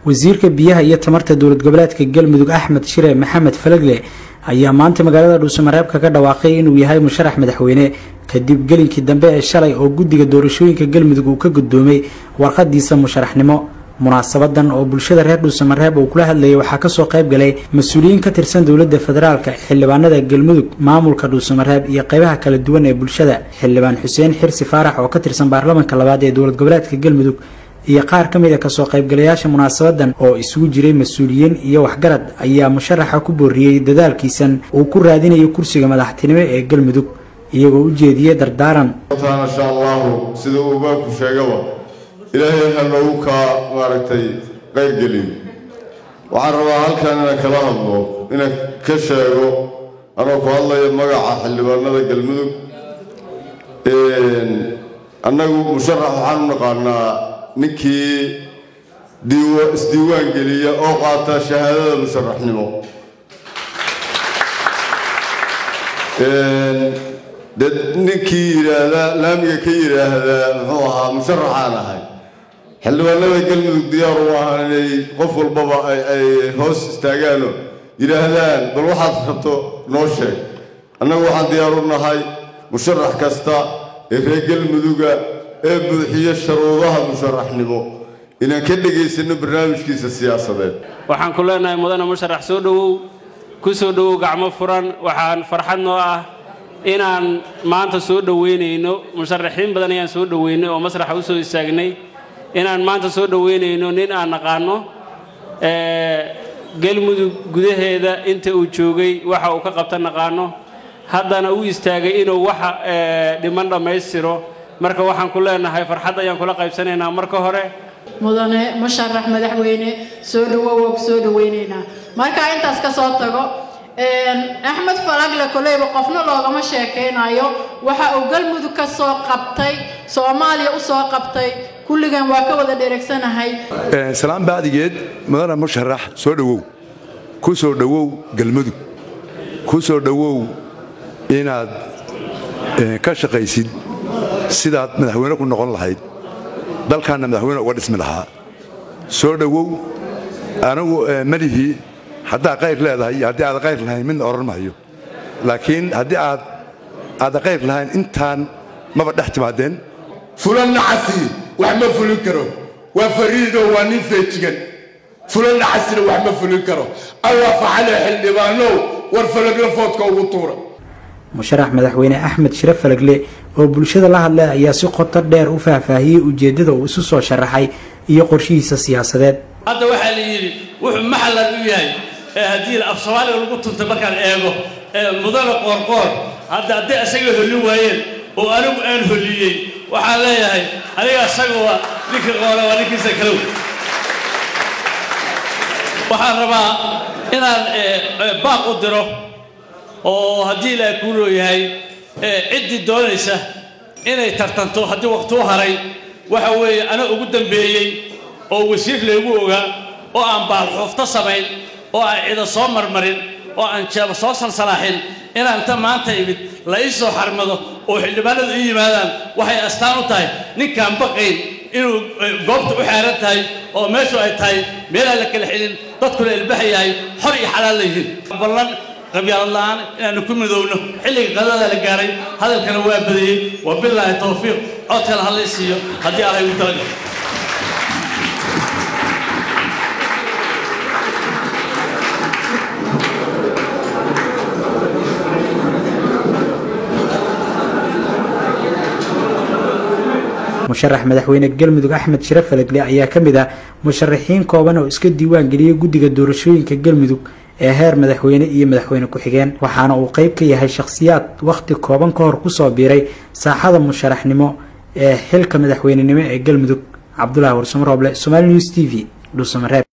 wasiirka biyaha iyo tamarta dowlad goboleedka galmudug axmed shire maxamed falagle ayaa maanta magaalada dhuusamareeb kaga dhawaaqay inuu yahay musharax madaxweyne kadib gelinkii dambe ee shalay oo guddiga doorashooyinka galmudug uu ka guddoomay warqadiisa musharaxnimo munaasabadan oo bulshada reer dhuusamareeb uu kula hadlayay waxaa kasoo qayb galay mas-uuliyiin ka tirsan dowladda federaalka xildhibaanada galmudug maamulka dhuusamareeb iyo qaybaha kala duwan ee bulshada xildhibaan xuseen xirsi faarax oo ka tirsan baarlamanka labaad ee dowlad goboleedka galmudug iyo qaar ka mid a kasoo qaybgalayaasha munaasabadan oo isugu jiray mas-uuliyiin iyo waxgarad ayaa musharaxa ku booriyey dadaalkiisan uu ku raadinayo kursiga madaxtinimo ee galmudug iyagoo u jeediyey dardaaran insha allahu sida uu baabku sheegaba ilaahay ha noogu kaa maaragtay qaybgelin waxaan rabaa halkan inaan kala hadlo inaan ka sheego anoo ku hadlaya magaca xildhibaanada galmudug annagu musharax waxaan u naqaanaa ninkii isdiiwaan geliya oo qaata shahaadada musharaxnimo dad ninkii yidhaahdaa laamiga ka yidhaahdaa muxuu ahaa musharaxaan ahay xildhibaanada galmudug diyaar u ahaan inay qof walbaba ay hoos istaagaano yidhaahdaan bal waxaad rabto noo sheeg annagu waxaan diyaar u nahay musharax kasta ee reer galmuduga ee buuxiyo sharuudaha musharaxnimo inaan ka dhegaysanno barnaamijkiisa siyaasadeed waxaan ku leenahay mudane musharax soo dhowow ku soo dhowow gacmo furan waxaan farxad noo ah inaan maanta soo dhoweynayno musharaxiin badan ayaan soo dhoweynay oo masraxa u soo istaagnay inaan maanta soo dhoweynayno nin aan naqaano galmudug gudaheeda inta uu joogay waxa uu ka qabta naqaano haddana u istaagay inuu waxa dhiman dhammaystiro marka waxaan ku leenahay farxad ayaan kula qaybsanaynaa marka hore mudane musharax madaxweyne soo dhowow waa ku soo dhoweynaynaa markaa intaas ka soo tago axmed falagle koleyba qofna loogama sheekaynayo waxa uu galmudug ka soo qabtay soomaaliya u soo qabtay kulligan waa ka wada dhereegsanahay salaan baadigeed mudane musharax soo dhowow ku soo dhowow galmudug ku soo dhowow inaad ka shaqaysid sidaad madaxweyne ku noqon lahayd dalkaanna madaxweyne uga dhismi lahaa soo dhowow anigu malihii haddaad qayr leedahay iyo haddii aada qayr lahayn midna odhan mahayo laakiin haddii aad aada qayr lahayn intaan maba dhex timaadeen fulan nacasi wax ma fulin karo waa fariidoo waa nin feejigan fulan nacasina wax ma fulin karo allah facale xildhibaanow war falagla foodka ugu tuura musharax madaxweyne axmed shire falagle oo bulshada la hadlay ayaa si qoto dheer u faahfaahiyey ujeeddada uu isu soo sharaxay iyo qorshihiisa siyaasadeed hadda waxaa la yidhi wuxuu maxallan u yahay ee haddii af soomaaliga lagu tuntay markaan eego ee mudane qoorqoor hadda hadday asaga holli waayeen oo anigu aan holliyey waxaan leeyahay aniga asaga waa ninkii qoore waa ninkiisa kalow waxaan rabaa inaan baaq u diro oo haddii ilaaha kuu looyahay ciddii doonaysa inay tartanto haddii waqti u haray waxa weeye ana ugu dambeeyey oo wasiir laygu ogaa oo aan baalxuufto samayn oo aan cida soo marmarin oo aan jeeba soo salsalaaxin inaan inta maanta imid la ii soo xarmado oo xildhibaanadu ii yimaadaan waxay astaan u tahay ninkaan baqayn inuu goobta u xeeran tahay oo meeshu ay tahay meelaan la kala xidhin dadkuna ilbaxa yahay xor iyo xalaal la yihiin ballan qabyaaladla'aan inaanu ku midowno xilliga qadada la gaaray hadalkana waa badiyey wa bilaahi tawfiiq codkana hallay siiyo haddii alay ugu talagal musharax madaxweyne galmudug axmed shire falagle ayaa ka mid ah musharaxiin kooban oo iska diiwaan geliyey guddiga doorashooyinka galmudug ee heer madaxweyne iyo madaxweyne ku-xigeen waxaana uu qayb ka yahay shakhsiyaad wakhti kooban ka hor kusoo biiray saaxada musharaxnimo ee xilka madaxweynenimo ee galmudug cabdulaahi warsamarooble somaali news t v dhuusamareeb